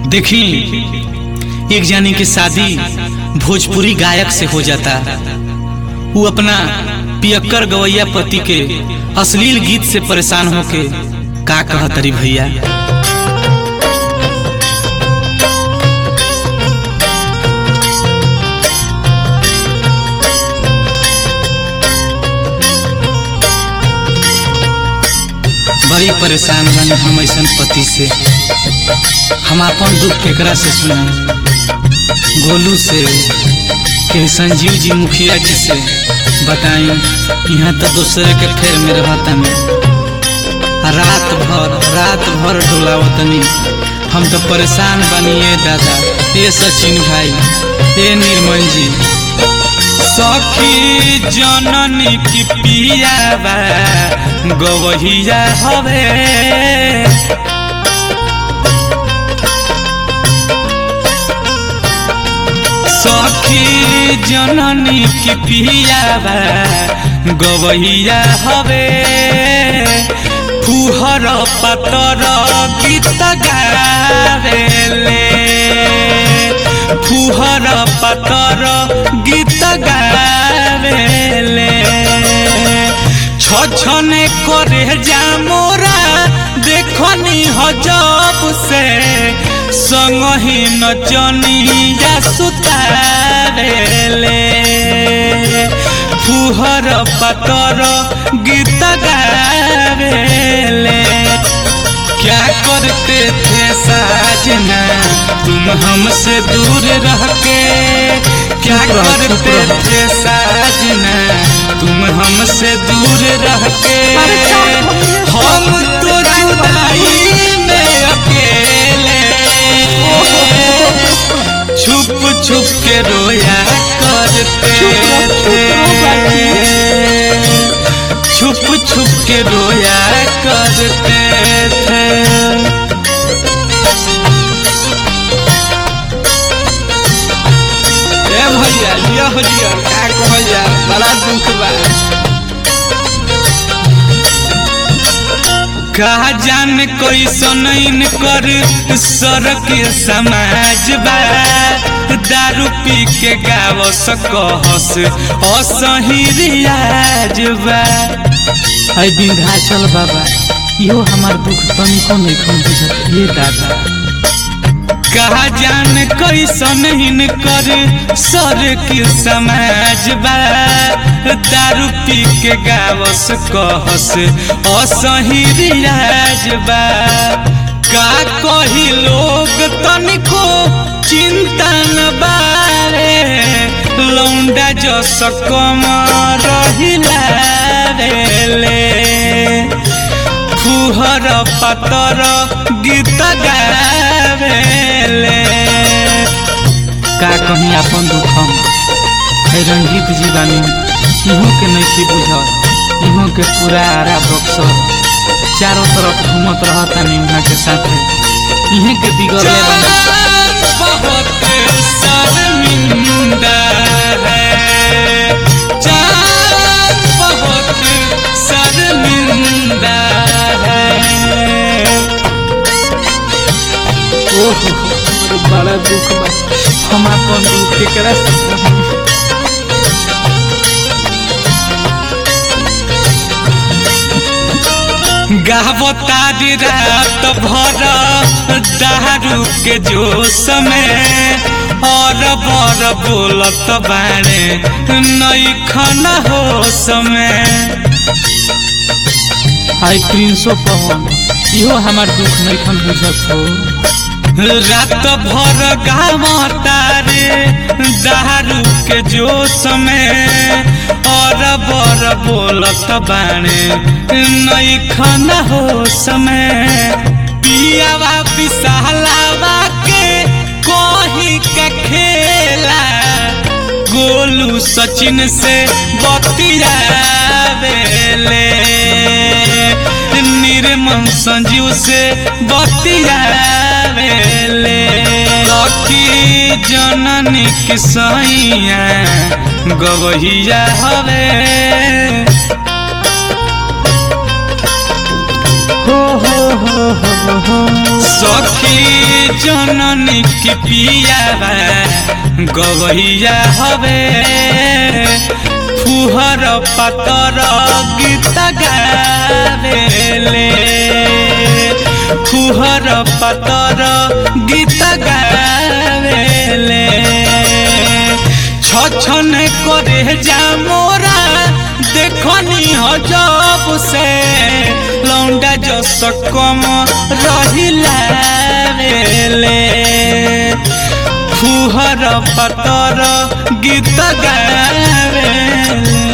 देखी एक जानी के शादी भोजपुरी गायक से हो जाता वो अपना पियक्कर गवैया पति के अश्लील गीत से परेशान होके का कहतरी भैया बड़ी परेशान बनी हम ऐसा पति से हम अपन दुख केकरा से सुना गोलू से के संजीव जी मुखिया जी से बताई यहाँ तो दूसरे के फेर में रहतनी रात भर रात भर डोलावतनी हम तो परेशान बनिए दादा ए सचिन भाई ए निर्मल जी सखी जननी की पिया बा गवहिया हवे सखी जननी की पिया बा गवहिया हवे फुहर पतर गीत गावेले फुहर पतर गीत गावेले छछने करे जा मोरा देखनी हजब से संगही नचनिया सुतावेले फुहर पतर गीत गावेले क्या करते थे साजना तुम हमसे दूर रह के क्या करते थे साजना तुम हमसे दूर रह के हम तो जुदाई में अकेले छुप छुप के रोया करते थे छुप छुप के रोया करते थे ए भैया लिया हो लिया का कहल जा बड़ा दुख बा कहा जान कैसन कर सर के समाज बा दारू पी के गाव सकहस असही रियाज बा है विंध्याचल बाबा इहो हमार दुख तनिको नहीं खम बुझत ये दादा कहा जान कैसन हिन कर सर के समाज बा दारू पी के गावस कहस असही रियाज बा का कही लोग तनिको चिंता न बारे लौंडा जस कम रहिला रे फुहर पतर गीत गावेले का कहीं अपन दुख हम है रंजीत जी बानी इहो के नहीं की बुझत इहो के पूरा आरा बक्सर चारों तरफ घूमत रहता नहीं उहाँ के साथे इहे के बिगड़ले बानी बहुत शर्मिंदा है चाँद बहुत शर्मिंदा है ओहो अरे बड़ा दुख बा हम अपन दुख केकरा से कहब? गावतारी रात भर दारू के जोश में और बर बोलत बाणे नई खन होश में हाय प्रिंसो पवन इहो हमार दुख नहीं खन बुझत हो रात भर गावतारे दारू के जोश में और बर बोलत बाणे नई खन होश में पियावा विशालावा के कहीं का खेला गोलू सचिन से बतियावेले निर्मल संजीव से बतियावेले लकी जननी के सैया गवहिया हवे हो हो हो हो हो सखी जननी की पिया गवैया हवे फुहर पातर गीत गावेले फुहर पातर गीत गावेले छछन करे जा मोरा देखनी हजब से लौंडा जस कम रहिला रे फुहर पतर गीत गावेले